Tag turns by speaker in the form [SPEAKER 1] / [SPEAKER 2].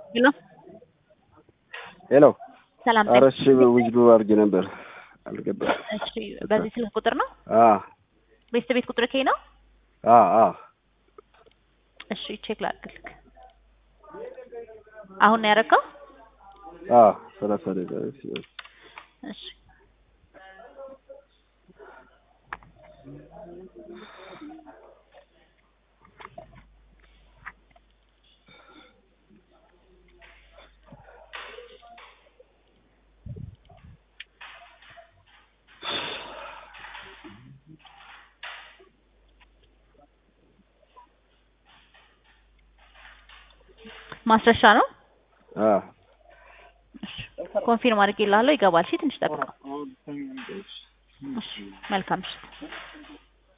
[SPEAKER 1] ሄሎ
[SPEAKER 2] ሄሎ
[SPEAKER 1] ሰላም
[SPEAKER 2] ኧረ እሺ ውጅዱ አድርጌ ነበር አልገባም።
[SPEAKER 1] እሺ በዚህ ስልክ ቁጥር ነው
[SPEAKER 2] አ
[SPEAKER 1] ቤተሰብ ቤት ቁጥር ከይ ነው
[SPEAKER 2] አ አ
[SPEAKER 1] እሺ ቼክ ላድርግልክ አሁን ነው ያደረገው
[SPEAKER 2] አ ሰላሳ ደቂቃ ሲሆን
[SPEAKER 1] እሺ ማስረሻ ነው
[SPEAKER 2] አ
[SPEAKER 1] ኮንፊርም አድርጌልሃለሁ ይገባል እሺ ትንሽ ጠብቀው እሺ መልካም እሺ